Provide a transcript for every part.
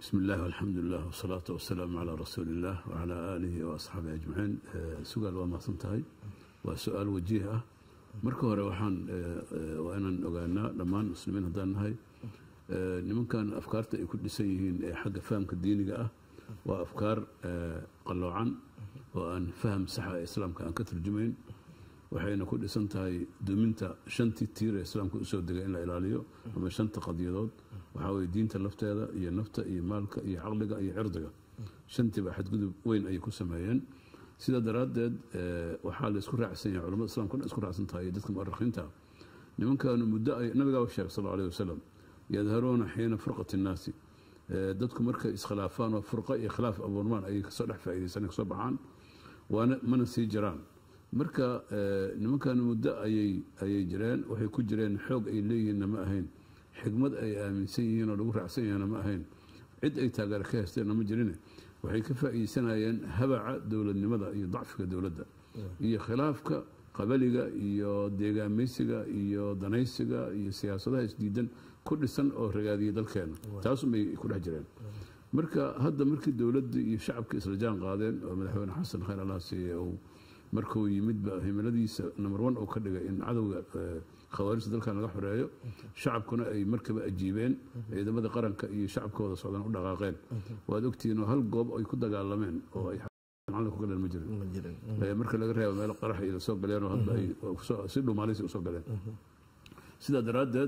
بسم الله والحمد لله والصلاة والسلام على رسول الله وعلى آله وأصحابه أجمعين سؤال waa mahadsan tahay waa su-aal wajiih ah marka hore waxaan waa inaan ogaanaa dhammaan muslimiin haddaan nahay nimankan afkaarta ay ku dhisan yihiin ee xagga fahamka diiniga ah waa afkaar qalloocan oo aan faham saxa ee islaamka aan ka turjumayn waxayna ku dhisan tahay duminta shantii tiir ee islaamka usoo degay in la ilaaliyo ama shanta qadiyadood waxaa weye diinta lafteeda iyo nafta iyo maalka iyo caqliga iyo cirdiga shantiiba xadgudub weyn ayay ku sameeyeen sidaa daraaddeed waxaa la isku raacsan yahay culamada islamka dhan isku raacsan tahay dadka mu'arikhiinta nimankaanu muddo ay nabigaa sheegay sal allahu alayh wasalam yadharuuna xiina furqati innaasi dadku markay iskhilaafaan oo furqa iyo khilaaf abuurmaan ayay kasoo dhex faa'iidaysan kasoo baxaan waana mana sii jiraan marka nimankan muddo ayay ayay jireen waxay ku jireen xoog ay leeyihiinna ma ahayn xigmad ay aaminsan yihiin oo lagu raacsan yahaana ma ahayn cid ay taageero ka heysteenna ma jirine waxay ka faa'iideysanayeen habaca dowladnimada iyo dacfiga dowladda iyo khilaafka qabaliga iyo deegaameysiga iyo danaysiga iyo siyaasadaha isdiidan ku dhisan oo ragaadiyay dalkeena taasumay ku dhex jireen marka hadda markii dowladda iyo shacabka isla jaan qaadeen oo madaxweyne xasan khayr allah siiye uu markuu yimidba himiladiisa number one uu ka dhigay in cadowga khawaarijta dalkan laga xoreeyo shacabkuna ay markaba ajiibeen ciidamada qaranka iyo shacabkooda socdaan u dhaqaaqeen waad ogtihiin oo hal goob ay ku dagaalameen oo ay macalin ku galeen ma jirin marka laga reebo meel qarax iyo soo galeen oo hadda ay si dhumaalaysi usoo galeen sidaa daraaddeed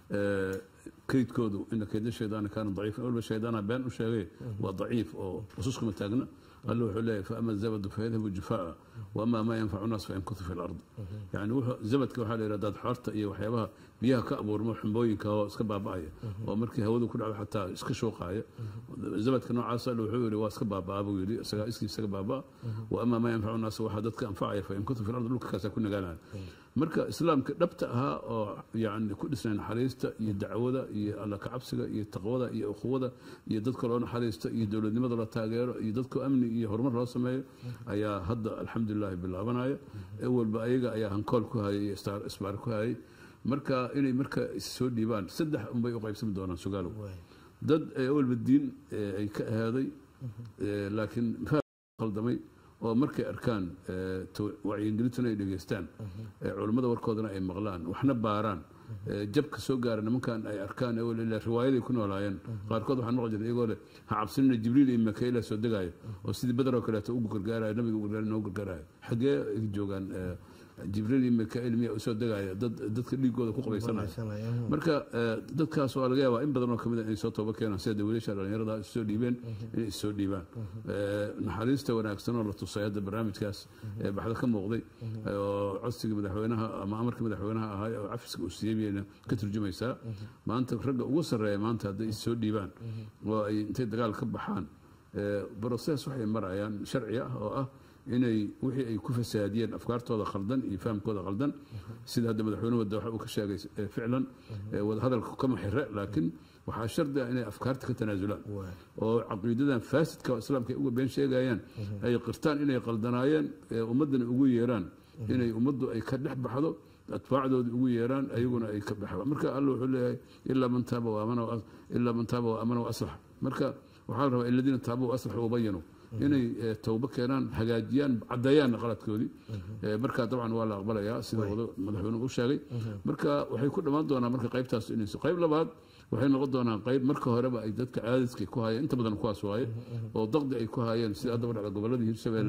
kaydkoodu ina kayda shaydaana kaana daciifan walba shaydaana been u sheegay waa daciif oo ususkuma taagna alle wuxuu leeyahay faama zabadu fayadhabu jufaa waama maa yanfacu naas fayamkutu fi lard yani zabadka waxaa la yidhahdaa xoorta iyo waxyaabaha biyaha ka abuurmo xumbooyinka oo iska baaba'aya oo markii hawadu ku dhacdo xataa iska shooqaaya zabadka noocaas alle wuxuu yidhi waa iska baabaa buu yidhi isagaa iskii isaga baabaa wa ama maa yanfacu naas waxaa dadka anfacaya fayamkutu fi lard dhulka kaasaa ku nagaanaya marka islaamka dhabta ahaa oo yani ku dhisnay naxariista iyo dacwada iyo alla kacabsiga iyo taqwada iyo ukhuwada iyo dadka loo naxariista iyo dowladnimada la taageero iyo dadka amni iyo horumar loo sameeyo ayaa hadda alxamdulilahi bilaabanaya ewalba ayaga ayaa hankool ku hayay iyo isbaar ku hayay marka inay marka issoo dhiibaan saddex unbay u qaybsami doonaan sugaalow dad ewalba diin ay ka ahaaday laakiin khaldamay oo markay arkaan wacyigelintuna ay dhegeystaan culummada warkoodana ay maqlaan waxna baaraan jabka soo gaara nimankan ay arkaan riwaayaday ku noolaayeen qaarkood waxaa noqon jira iyagoo leh ha cabsinina jibriil iyo makaila soo degaayo oo sidii badar oo kaleeto ugu gargaarayo nabiga ugu noo gargaarayo xaggee ay joogaan jibriil iyo mikail miya usoo degaya dad dadka dhiigooda ku qabaysanaya marka dadkaas waa laga yaabaa in badan oo kamid inay soo tooba keenaan sida wiilasha dhalinyarada issoo dhiibeen inay issoo dhiibaan naxariista wanaagsan oo la tusay hadda barnaamijkaas ee baxda ka muuqday oo codsiga madaxweynaha ama amarka madaxweynaha ahaa oo cafiska uu siiyey bayna ka turjumaysaa maanta ragga ugu sarreeya maanta hadday issoo dhiibaan oo ay intay dagaal ka baxaan broses waxay marayaan sharci ah oo ah inay wixii ay ku fasaadiyeen afkaartooda khaldan iyo fahamkooda khaldan sida hadda madaxweynuhu wadda waxa uu ka sheegay ficlan wadahadalka kama xire laakiin waxaa shardi ah inay afkaarta ka tanaasulaan oo caqiidadan faasidka oo islaamka ay uga been sheegayaan ay qirtaan inay qaldanaayeen ummaddana ugu yeeraan inay ummaddu ay ka dhex baxdo atbaacdooda ugu yeeraan ayaguna ay ka baxaan marka alla wuxuu leeyahay ilaa man taaba waamana ilaa man taaba waamana waaslax marka waxaa la rabaa aladiina taaba waaslaxu wabayanu inay towbo keenaan hagaajiyaan caddeeyaanna qaladkoodii marka dabcan waa la aqbalayaa sida madaxweynuhu u sheegay marka waxay ku dhammaan doonaa marka qaybtaas inayso qayb labaad waxay noqon doonaan qayb marka horeba ay dadka caadadka ku hayeen inta badan kuwaas waaye oo daqdi ay ku hayeen sida haddaba dhacda gobolladii hirshabeelle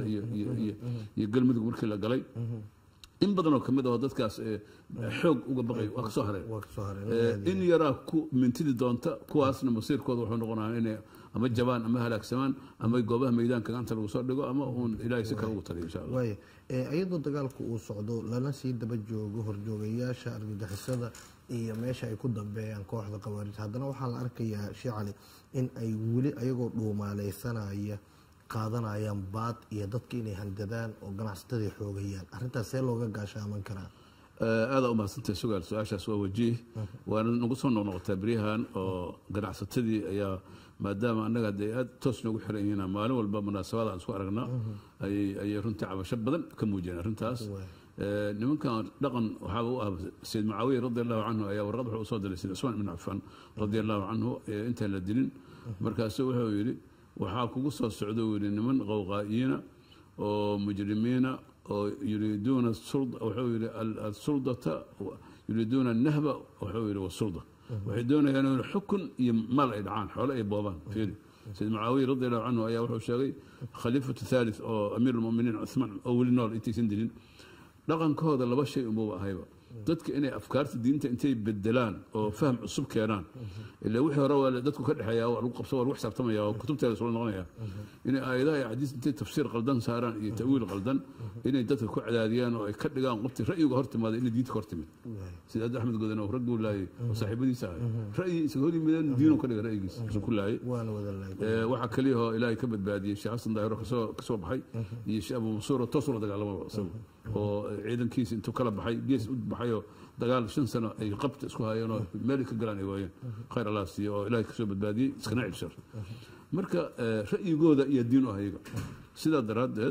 iyo galmudug markii la galay in badan oo kamid aho dadkaas xoog uga baqay waa kasoo hareen in yaraa ku mintidi doonta kuwaasna masiirkooda wuxuu noqonaa inay ama jabaan ama halaagsamaan ama goobaha meydaanka gacanta lagu soo dhigo ama uun ilaahay si kale ugu taliyo insha allah waaya iyadoo dagaalku uu socdo lana sii daba joogo horjoogayaasha argagixisada iyo meesha ay ku dambeeyaan kooxda khawaarij haddana waxaa la arkayaa shee cali in ay weli ayagoo dhuumaaleysanaya qaadanayaan baad iyo dadka inay handadaan oo ganacsatadii xoogayaan arrintaas see looga gaashaaman karaa aada umahadsantahay sugaal su-aashaas waa wajiih waana nagu soo noqnoqotaa beryahan oo ganacsatadii ayaa maadaama annaga hadee aad toos noogu xiran yihiin maalin walba munaasabada aan isku aragnaa ayay runtii cabasho badan ka muujiyeen arrintaas nimankan dhaqan waxaaba u ah sayid mucaawiya radi allahu canhu ayaa warqad wuxuu usoo diray sayid cusmaan ibn cafaan radi allahu canhu intaan la dilin markaasu wuxuu yidhi waxaa kugu soo socda uu yidhi niman qowqaa'iyiina oo mujrimiina oo yuriiduuna sulda wuxuu yidhi al- alsuldata yuriiduuna annahba wuxuu yidhi wasulda waxay doonayaan in xukun iyo maal ay dhacaan xoole ay boobaan fiiri sayid mucaawiya radi allahu canhu ayaa wuxuu sheegay khaliifatu thalith oo amiir almuminiin cuthmaan oo weli nool intaysan dilin dhaqankooda laba shay unbuu ahayba dadka inay afkaarta diinta intay bedelaan oo faham cusub keenaan ilaa wixii hore waa dadku ka dhexeeya waa lagu qabso waa lagu xisaabtamaya oo kutubteeda soo noqonaya inay aayadaha iyo xadiis intay tafsiir qaldan saaraan iyo ta'wiil qaldan inay dadka ku cadaadiyaan oo ay ka dhigaan qofti ra'yiga hor timaada inay diinta ka hor timid sida hadda axmed godan oo ragguu laayay oo saaxiibadiisa ahay ra'yi isaga hor yimideen diinuu ka dhigay ra'yigiisa isuu ku laayay waana wada laay Ee, waxaa kaliya oo ilaahay ka badbaadiyey sheekh xasan daahiro kasoo kasoo baxay iyo sheekh abu mansuur oo toos ula dagaalamaba isagu oo ciidankiisa intuu kala baxay gees u baxayoo dagaal shan sano ay qabta isku hayeen oo meel ay ka galaan ay waayeen khayr allah siiyo oo ilaahay kasoo badbaadiyey iskana cibshar marka ee, ra'yigooda iyo diin u hayaga sidaa daraaddeed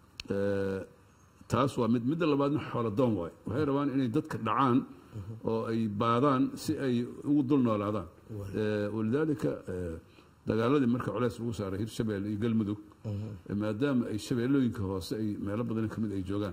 ee, taas waa mid midda labaadna xoolo doon waay waxay rabaan inay dadka dhacaan oo ay baadaan si ay ugu dul noolaadaan Ee, walidaalika ee, dagaaladii marka culays lagu saaray hirshabelle iyo galmudug maadaama ay shabeellooyinka hoose ay meelo badan ka mid ay joogaan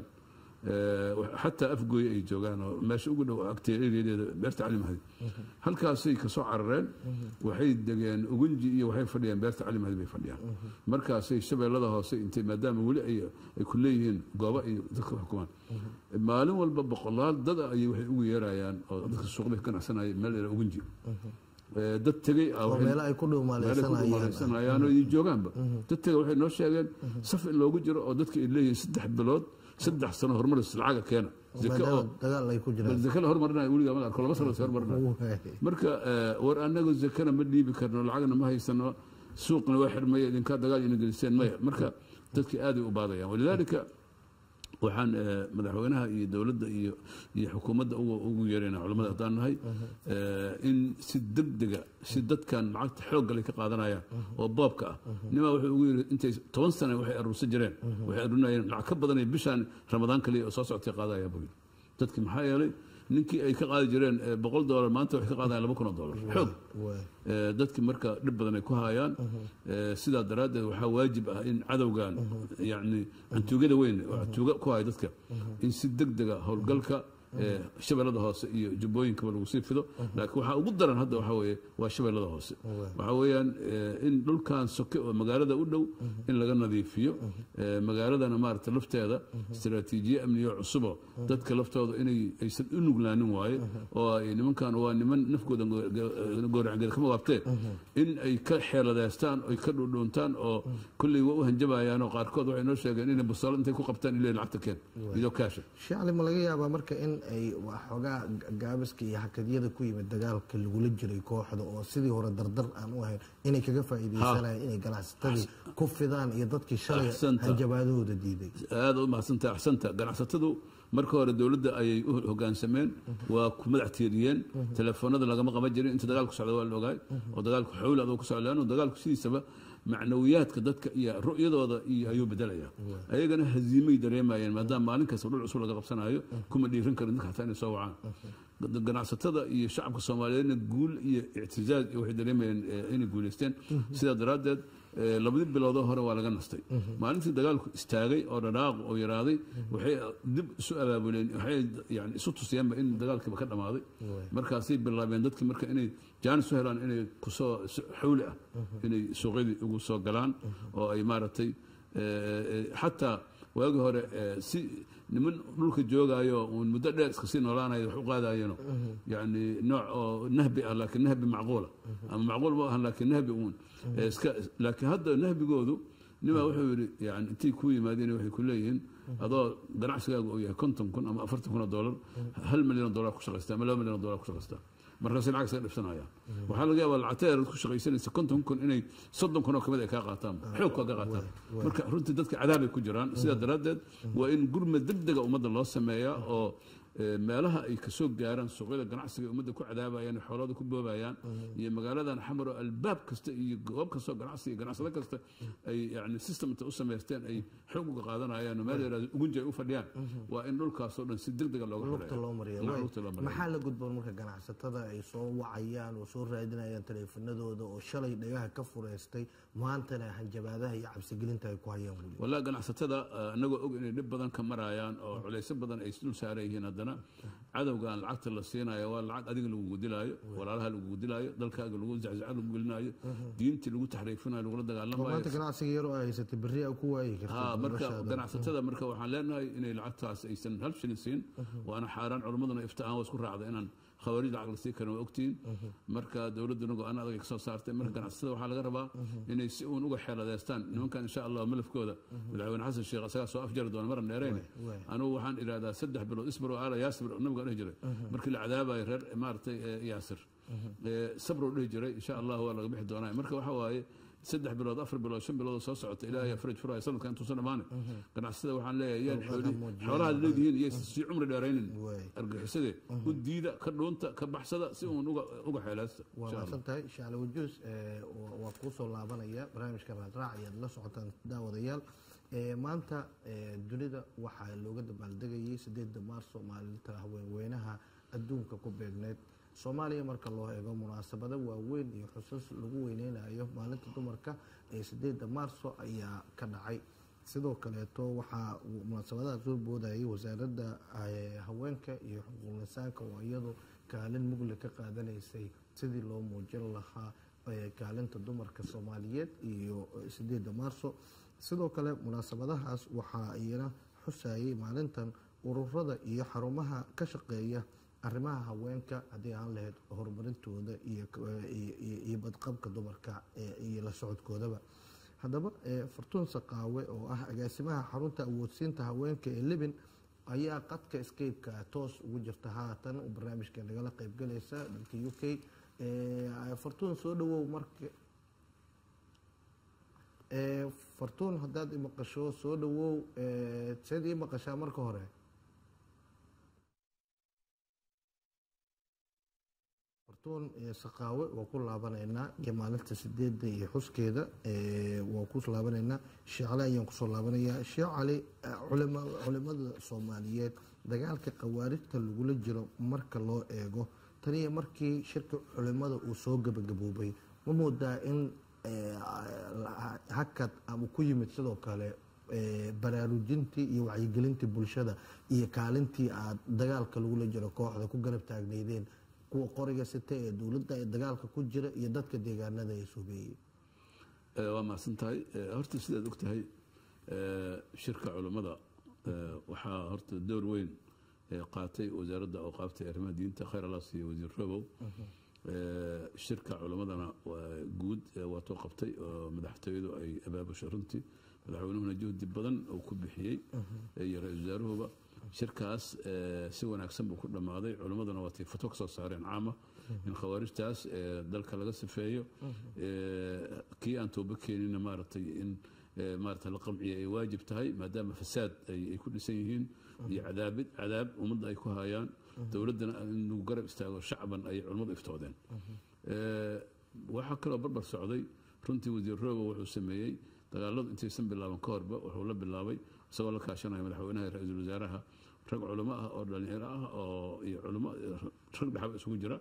ee, wax- xataa afgooye ay joogaan oo meesha ugu dhow agteeda eriyadeeda beerta cali mahdi halkaasay kasoo carareen waxay degeen ugunji iyo waxay fadhiyaan beerta cali mahdi bay fadhiyaan markaasay shabeellada hoose intay maadaama weli ay ay ku leeyihiin goobo ay dadka u xukumaan maalin walba boqolaal dad ah ayay waxay ugu yeerayaan oo dadka suuqda ka ganacsanaya meel la yidhaha ugunji Ee, dad tegey ah oo waxay- meelo ay ku meelo ku dhuumaaleysanayaan dhumalaysanayaan oo ay joogaanba dadka waxay noo sheegeen saf in loogu jiro oo dadka ay leeyihiin saddex bilood saddex sano horumaris lacaga keena zake oo maadaama dagaal ay ku bal jiraan zake la hormarinayo weligaa ma arko laba sano la hormarinayo marka eh, war anagu zakana ma dhiibi karno lacagna ma haysano suuqna waa xirmaya idinkaa dagaal ina geliseen maya marka dadki aaday u baadayaan walidaalika waxaan eh, madaxweynaha iyo dowladda iyo iyo xukuumadda ugu ugu yeerayna culamada haddaan nahay eh, in si degdega si dadkan lacagta xoogga lay ka qaadanayaan oo boobka ah nimaa wuxuu ugu yiri intay toban sane waxay aruursan jireen waxay aruurinayeen lacag ka badanay bishaan ramadaan kaliya oo soo socotay qaadaya buu yiri dadki maxaa yeelay ninkii ay ka qaadi jireen eh, boqol doolar maanta waxay ka qaadayaan laba kun oo doolar xoog Ee, dadki marka dhib badan ay ku hayaan Ee, sidaa daraaddeed waxaa waajib ah in cadowgan yani cantuugada weyn oo cantuuga ku haya dadka in si degdega howlgalka ee, shabeellada hoose iyo jubbooyinkaba lagu sii fido laakiin waxaa ugu daran hadda waxaa weeye waa shabeellada hoose waxaa weeyaan ee, in dhulkan soke oo magaalada u dhow in laga nadiifiyo Ee, magaaladana maarata lafteeda istaraatiijiye amniyo cusubo dadka laftooda inay aysan u nuglaanin waaye oo ay nimankan waa niman nafkooda gooracgeeda kama waabtee in ay ka xeeladeystaan oy ka dhudhuuntaan oo kolley waa u hanjabayaan oo qaarkood waxay noo sheegeen inay busaalo intay ku qabtaan ilay lacagta keen idoo kaasha shacli ma laga yaabaa marka in ay waxoogaa gaabiska iyo xakadyada ku yimid dagaalka lagula jiray kooxda oo sidii hore dardar aan u ahayn inay kaga faa'iidaysanayaan inay ganacsatadii ku fidaan iyo dadkii shalay Axsanta. hanjabaadahooda diiday aada u mahadsantaha axsanta ganacsatadu marka hore dowladda ayay u hogaansameen waa ku madax tiiriyeen telefoonada lagama qaban jirin inta dagaalku socda waa la ogaay oo dagaalku xawli adoo ku socda leannu dagaalku sidiisaba macnawiyaadka dadka iyo ru'yadooda iyo ayuu bedelaya ayagana haziimay dareemayeen maadaama maalin kasta dhul cusub laga qabsanayo kuma dhiiran karin dadka xataa inay soo wacaan ganacsatada iyo shacabka soomaaliyeedna guul iyo ictizaaz iyo waxay dareemayeen eh, inay guuleysteen sidaa daraaddeed eh, labadii biloodoo hore waa laga nastay maalintii dagaalku istaagay oo dhadhaaqu oo yaraaday waxay dib isu abaabuleen waxay yani isu tusiyeenba in dagaalkiiba ka dhammaaday markaasay bilaabeen dadki marka inay jaanis u helaan inay kusoo si xawli ah inay suuqyadii ugu soo galaan oo ay maaragtay eh, eh, xataa waagi hore eh, si niman dhulka joogaayo uun muddo dheer iska sii noolaanayo wax u qaadayeeno yani nooc oo nahbi ah laakiin nahbi macquula ama macquul ma ahan laakiin nahbi uun Eh, iska laakiin hadda nahbigoodu nimaa wuxuu yidhi yani intay ku yimaadeen waxay ku leeyihiin adoo ganacsigaaga uu yahay konton kun ama afartan kun oo doolar hal milyan oo doolar ku shaqaystaa ama laba milyan oo doolar ku shaqaystaa markaasay lacag iskaga dhibsanayaan waxaa laga yaabaa lacagta yar ku shaqaysanaysa konton kun inay soddon kun oo kamid ay kaa qaataan xoog kaa qaataan marka runtii dadka cadaabay ku jiraan sidaa daraaddeed waa in gurmad degdega ummadda loo sameeyaa oo ee, meelaha ay kasoo gaaraan suuqyada ganacsiga ay ummadda ku cadaabayaan xoolada ku boobayaan iyo magaaladan xamar oo albaab kasta iyo goob kastoo ganacsi iyo ganacsado kasta ay yani system inta u samaysteen ay xoog uga qaadanayaan oo meel yaraado ugunji ay u fadhiyaan waa in dhulkaasoo dhan si deg dega looga lugta loo mariya Laa, waay. lugta loo mariya. maxaa la gudboon marka ganacsatada ay soo wacayaan oo soo raadinayaan taleefanadooda oo shalay dhagaha ka fureystay maantana hanjabaadaha iyo cabsigelinta ay ku hayaan weli walaa ganacsatada eh, anagoo og inay dhib badan ka marayaan oo culaysyo badan ay dul saaran yihiin haddana cadowgan lacagta la siinayo waa lacag adiga lagugu dilaayo walaalaha lagugu dilaayo dalkaaga lagu zaczaca lagu gelinayo diintii lagu taxriifinayo lagula oo dagaalamayo maanta ganacsiga yar oo ay haysatay berri a ku waayi ha karta marka noloshaada. ganacsatada marka waxaan leenahay inay lacagtaas aysan hal shilin siin waana xaaraan culimmaduna iftihaan waa isku raacda inaan khawaarij lacag la sii karin waa ogtihiin marka dowladduna go-aan adag ay kasoo saartay marka ganacsatada waxaa laga rabaa inay si uun uga xeeladeystaan nimankan insha allah malafkooda madaxweyne xasan sheekh asagaa soo afjari doona maran dheerayne waay. anugu waxaan idhahdaa saddex bilood isbir oo aala yaasir nabiga dhihi jiray markii la cadaabayo reer maaragtay eh, yaasir Eh, sabro dhihi jiray insha allah waa laga bixi doonaa marka waxa waaye saddex bilood afar bilood shan bilood oo soo socota ilaahay yaa faraj furaya sanadkan intuusan dhammaane ganacsatada waxaan leeyahay yaan xooli xoolaha leedihiin iyo sii cumri dheeraynin Waay. argixisade u diida ka dhuunta ka baxsada si uun uga uga xeelaysta waa insha allah mahadsan tahay shaale wajuus eh, waa- waa kuu soo laabanaya barnaamijka raadraac ayaad la socotaan daawadayaal Eh, maanta eh, dunida waxaa looga dabaaldegayay sideedda maarso maalinta haweenweynaha adduunka ku beegneyd soomaaliya marka loo eego munaasabado waaweyn iyo xusuus lagu weyneynayo maalinta dumarka ee sideedda maarso ayaa ka dhacay sidoo kaleeto waxaa uu munaasabadaha soo boodayay wasaaradda eh, haweenka iyo xuquuq insaanka oo iyadu kaalin mugle ka qaadanaysay sidii loo muujin lahaa eh, kaalinta dumarka soomaaliyeed iyo eh, sideedda maarso sidoo kale munaasabadahaas waxaa iyana xusayay maalintan ururada iyo xarumaha ka shaqeeya arrimaha haweenka haddii aan lahayd horumarintooda iyo iyo- iyo- iyo badqabka dumarka eh, iyo la socodkoodaba haddaba eh, fartuun saqaawe oo ah agaasimaha xarunta awoodsiinta haweenka ee libin ayaa qadka scape-ka toos ugu jirta haatan oo barnaamijka nagala qaybgalaysa dalka u k Eh, fartuun soo dhawow marka Eh, fartuun haddaad i maqasho soo dhawow eh, seed ii maqashaa marka hore fartuun eh, saqaawe waa ku laabanaynaa iyo maalinta sideedda iyo xuskeeda eh, waa ku laabanaynaa sheekh cali ayaan kusoo laabanayaa sheekh cali eh, culima- culimada soomaaliyeed dagaalka khawaarijta lagula jiro marka loo eego taniyo markii shirka culimada uu soo gabagaboobay ma moodaa in eh, hakad ama ku yimid sidoo kale eh, baraarujintii iyo wacyigelintii bulshada iyo kaalintii aad dagaalka lagula jiro kooxda ku garab taagneydeen kuwa qoriga sita ee dowladda ee dagaalka ku jira iyo dadka deegaanada ee suubeeyey Eh, waa mahadsan tahay Eh, horta sidaad og tahay eh, shirka culummada eh, waxaa horta door weyn eh, qaatay wasaaradda awqaafta ee arrimaha diinta khayr allah siiyo wasiir robow Eh, shirka culimmadana waa guud eh, waa too qabtay oo madaxtooyadu ay abaabushay runtii madaxweynuhuna juhdi badan uu ku bixiyey iyo ra-iisul wasaaruhuba shirkaas eh, si wanaagsan buu ku dhammaaday culimmaduna waa tii fatwo ka soo saareen caama in khawaarijtaas eh, dalka laga sifeeyo eh, kii aan tooba keenina maaragtay in eh, maaragtay la qamciya ay waajib tahay maadaama fasaad ay ay ku dhisan yihiin iyo cadaabid cadaab ummadda ay ku hayaan dowladdana in lagu garab istaago shacban ay culimmadu iftoodeen Eh, waxaa kaloo barbar socday runtii wasiir roobo wuxuu sameeyey dagaaladu intaysan bilaaban ka horba wuxuu la bilaabay isagoo la kaashanaya madaxweynaha iyo ra-iisul wasaaraha rag culimo ah oo dhalinyaro ah oo iyo culimo rag dhexba isugu jira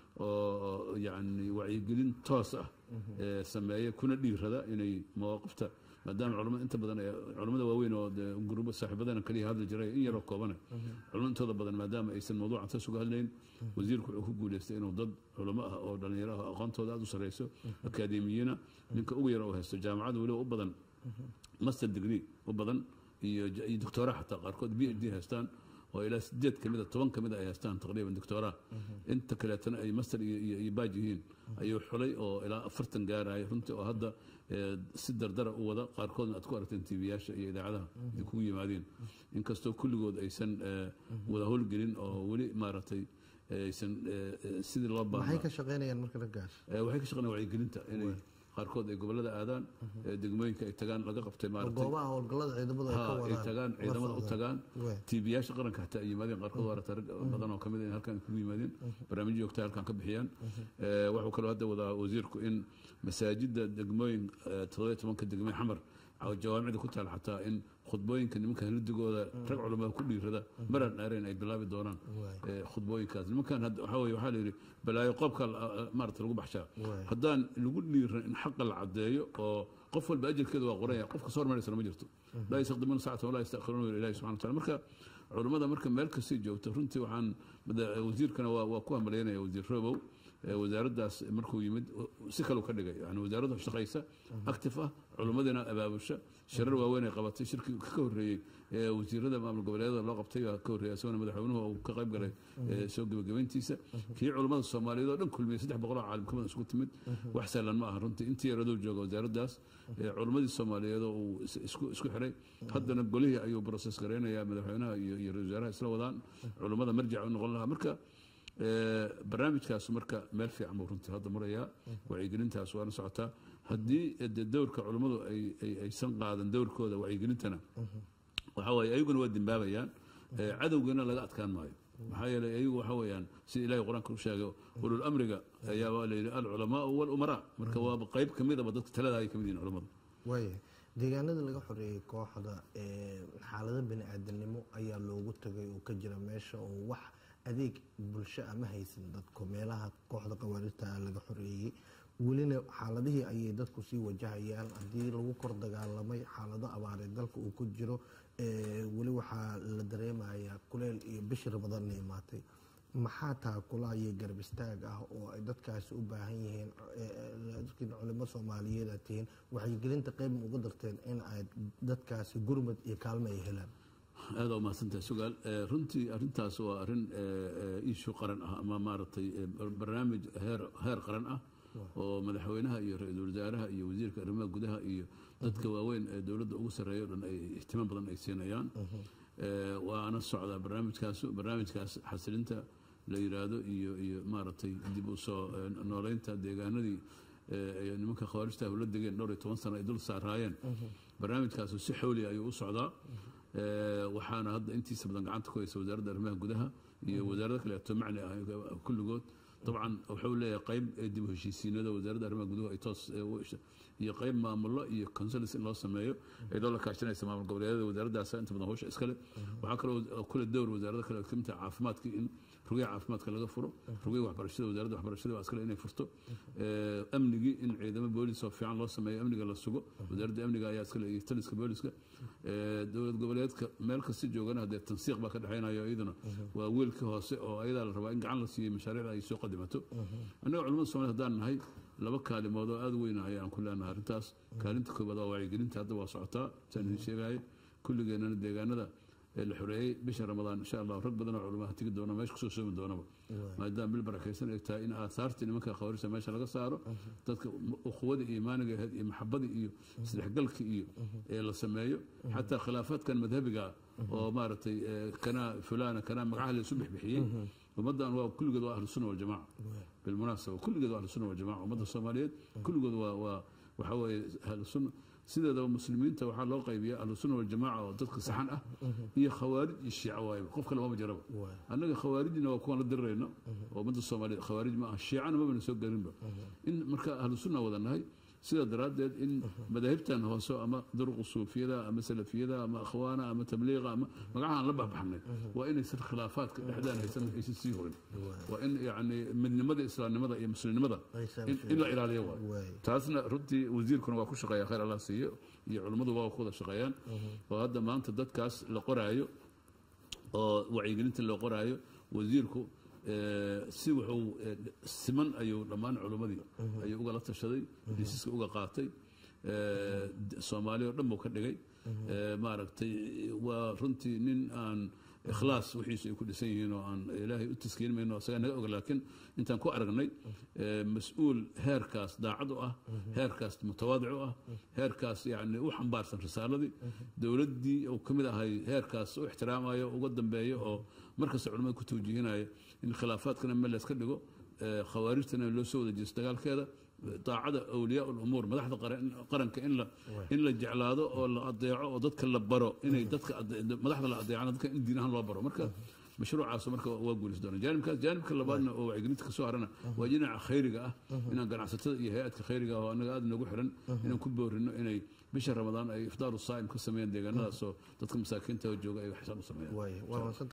oo yacni wacyigelin toos ah ee sameeya kuna dhiirada inay mawaaqifta maadaama culimada inta badan ee culimada waaweyn oo dee gurubo saaxiibadana kaliya hadli jiray in yaroo koobane culimada intooda badan maadaama aysan mawduucan taas uga hadlayn wasiirku wuxuu ku guuleystay inuu dad culimo ah oo dhalinyaro ah aqoontooda aada u sareyso akaademiyiina ninka ugu yara uu haysto jaamacada weliba u badan master degree u badan iyo j- iyo doctora xataa qaarkood b h d haystaan oo ilaa sideed kamid a toban kamid a ay haystaan taqriiban doctora inta kaleetana ay master iyo iyo iyo baaj yihiin ayuu xulay oo ilaa afartan gaaraya runtii oo hadda eh, si dardara u wada qaarkoodna aad ku aragteen tv-yaasha iyo idaacadaha ay kugu yimaadeen inkastoo kulligood aysan eh, wada howlgelin oo weli maaragtay aysan eh, eh, sidii loo maxay baahnaa ka shaqeynayaan marka raggaas Eh, waxay ka shaqeynayaan wacyigelinta inay qaarkood ay gobolada aadaan ee degmooyinka ay tagaan laga qabtay maaragtay goobaha howlgallada ciidamadu ay ka ha ay wadaan tagaan la ciidamada u socdaan. tagaan Waay. tiibiyaasha qaranka hataa ay yimaadeen qaarkood waa rag badan oo kamid ah in halkan kugu yimaadeen barnaamijyo joogta halkan ka bixiyaan Eh, wuxuu kaloo hadda wadaa wasiirku in masaajida degmooyin eh, toddoba iyo tobanka degme xamar oo jawaamicda ku taal xataa in khudbooyinka nimanka helidigooda rag culamada ku dhiirada maraan dheereen ay bilaabi doonaan Waay. eh, khudbooyinkaas nimankan hadda waxaa weye waxaa la yidhi balaayo qoobka la- maarata lagu baxshaa Waay. haddaan lagu dhiiran in xaqa la cadeeyo oo qof walba ajarkeeda waa qoranya qof kasoo hormaraysana ma jirto laa yastaqdimuuna saacata walaa yastakhiruuna ila ilahi subxana wataala marka culummada marka meel kastay joogto runtii waxaan mada- wasiirkana waa waa ku hambalyaynaya wasiir robow ee wasaaraddaas markuu yimid si kaleu ka dhigay yani wasaaradda shaqaysa active ah culummadina abaabusha shirar waaweyn ay qabatay shirkii ka horreeyey ee wasiirada maamul goboleedyada loo qabtay baa ka horreeyay isagona madaxweynuhu uu ka qayb galay ee soo gebagabayntiisa kii culummada soomaaliyeed oo dhan kulmiyey saddex boqol oo caalim kamida isugu timid wax sahlan ma aha runtii intii yaraduu jooga wasaaraddaas ee culummadii soomaaliyeed oo uu is- isku isku xiray haddana golihii ayuu process garaynayaa madaxweynaha iyo iyo ra-iisul wasaaraha isla wadaan culummada marjac u noqon lahaa marka ee, barnaamijkaas marka meel fiican buu runtii hadda marayaa wacyigelintaas waana socotaa haddii de dowrka culummadu ay- ay- aysan qaadan dowrkooda wacyigelintana waxaa waaye ayaguna waa dembaabayaan ee, cadowgana laga adkaan maayo maxaa yeelay ayagu waxa weeyaan sida ilahay qur-aanka u sheegay ulul amriga ayaa waa la yidhi alculamaau walumaraa marka waaba qayb ka midaba dadka talada ay ka mid yihin culummadu waaya deegaanada laga xoreeyey kooxda ee, xaalado bani aadanimo ayaa loogu tagay oo ka jira meesha oo wax adeeg bulsho ama haysan dadku meelaha kooxda qawaarirta ah laga xoreeyey welina xaaladihii ayay dadku sii wajahayaan haddii lagu kor dagaalamay xaalado abaareed dalka uu ku jiro ee, weli waxaa la dareemayaa kuleel iyo bishii ramadaan imaatay maxaa taakula iyo garab istaag ah oo ay dadkaasi u baahan yihiin dadkiin culimo soomaaliyeed aad tihiin wacyigelinta qeyb ma uga darteen in aad dadkaasi gurmad iyo kaalmo ay helaan aada umahadsantahay sugaal Eh, runtii arrintaas waa arrin iishu qaran ah ama maaragtay eh, barnaamij heer heer qaran ah oo madaxweynaha iyo ra-iisul wasaaraha iyo wasiirka arrimaha gudaha iyo dadka waaweyn ee dowladda ugu sarreeya o dhan ay ihtimaam badan ay siinayaan Eh, waana socdaa barnaamijkaas barnaamijkaas xasilinta la yiraahdo iyo iyo maaragtay dib u soo eh, nooleynta deegaanadii eh, ay nimanka khawaarijta ula degeen dhowr iyo toban sano ay dul saaraayeen barnaamijkaas si xawli ayuu u socdaa Eh, waxaana hadda intiisa badan gacanta ku haysa wasaaradda arrimaha gudaha iyo wasaarado kaleeto macni ah kulligood dabcan wuxuu leeyahay qayb ee dib u heshiisiinada wasaaradda arrimaha guduhu ay toos eh, u isha- iyo qayb maamulo iyo consulis in loo sameeyo ay loola kaashanaysa maamul goboleedyada wasaaraddaas inta badan hawsha iskale waxaa kaloo kule dowr wasaarada kale oo kamid tahay caafimaadka in rugaha caafimaadka laga furo rugaha waxbarashada wasaaradda waxbarashada waa iskale inay furto Eh, amnigii in ciidamo boolis oo fiican loo sameeyo amniga la sugo wasaaradda amniga ayaa iskale iyo taliska booliska Eh, dowlad goboleedka meel kasta joogana haddee tansiiq baa ka dhexaynayo iyaduna waa wiilkii hoose oo ayadaa la rabaa in gacan la siiyo mashaariicda ay soo qadimato annaga culamada soomaliya haddaan nahay laba kaalimood oo aada u weyn ayaan ku leenahay arrintaas kaalinta koobaad waa wacyigelinta hadda waa socotaa saan idin sheegaya kulligeennana deegaanada ee la xoreeyey bisha ramadaan insha allah rag badan oo culamaha tegi doona meesha kusoo soomi doonaba maadaama bil barakaysan ay tahay in aasaartii nimanka khawaarijta meesha laga saaro dadka ukhuwada iyo iimaaniga ahayd iyo maxabadii iyo isdhexgalka iyo ee la sameeyo xataa khilaafaadkan madhabiga oo maaragtay eh, kanaa fulana kanaa magacaha la isu bixbixiyey ummaddan waa kulligood waa ahlu sunna waljamaca bilmunaasaba kulligood waa ahlu sunna waljamaca ummadda soomaaliyeed kulligood waa waa waxa weeye ahlu sunna sideedaba muslimiinta waxaa loo qaybiya ahlu sunna waljamaca oo dadka saxan ah iyo khawaarij iyo shiica waayba qof kale mama jiraba Waay. annaga khawaarijna waa kuwan la dirirayno oo ummadda soomaaliyeed khawaarij ma aha shiicana mabana soo garinba in marka ahlu sunna wada nahay sidaa daraaddeed in madaahibtan hoose ama duruqu suufiyada ama salafiyada ama akhwaana ama tabliiqa ama magacahaan la baxbaxnay waa inaysan khilaafaadka dhexdaan haysan aysan sii horin waa in yacni midnimada islaamnimada iyo muslimnimada Aysan in- in la ilaaliyo waay Waay. taasna runtii wasiirkuna waa ku shaqeeya khayr allah siiyo iyo culimmadu waa ku wada shaqeeyaan oo hadda maanta dadkaas la qoraayo oo wacyigelinta loo qoraayo wasiirku eh, si wuxuu eh, siman ayuu dhammaan culimmadii ayuu ugala tashaday hesiiska uga qaatay eh, d- soomaali oo dhan buu ka dhigay Eh, maaragtay waa runtii nin aan ikhlaas wixiisu ay ku dhisan yihiin oo aan ilaahay u taskiin mayno isagaa naga og laakiin intaan ku aragnay eh, mas-uul heerkaas daacad u ah heerkaas mutawaadic u ah heerkaas yacni u xambaarsan risaaladii dowladdii uu ka mid ahay heerkaas u ixtiraamayo uga dambeeyo oo markasta culimmada ku tawjihinaya in khilaafaadkana meel layska dhigo eh, khawaarijtana loo soo wada jeesto dagaalkeeda daacada awliyaa lumuur madaxda qaran- qaranka in la in la jeclaado oo la adeeco oo dadka la baro inay dadka ade- madaxda la adeecana dadka in diin ahaan loo baro marka mashruucaas marka waa guulis doona jaanibkaas jaanibka labaadna oo wacyigelinta kasoo harana waa dhinaca khayriga ah inaan ganacsatada iyo hay-adka khayriga ah oo anaga aada nagu xiran inaan ku boorino inay bisha ramadaan ay iftaaru saa'im ka sameeyaan deegaanadaasoo dadka masaakiinta jooga ay xisaan u sameeyaan waaya waa mahadsan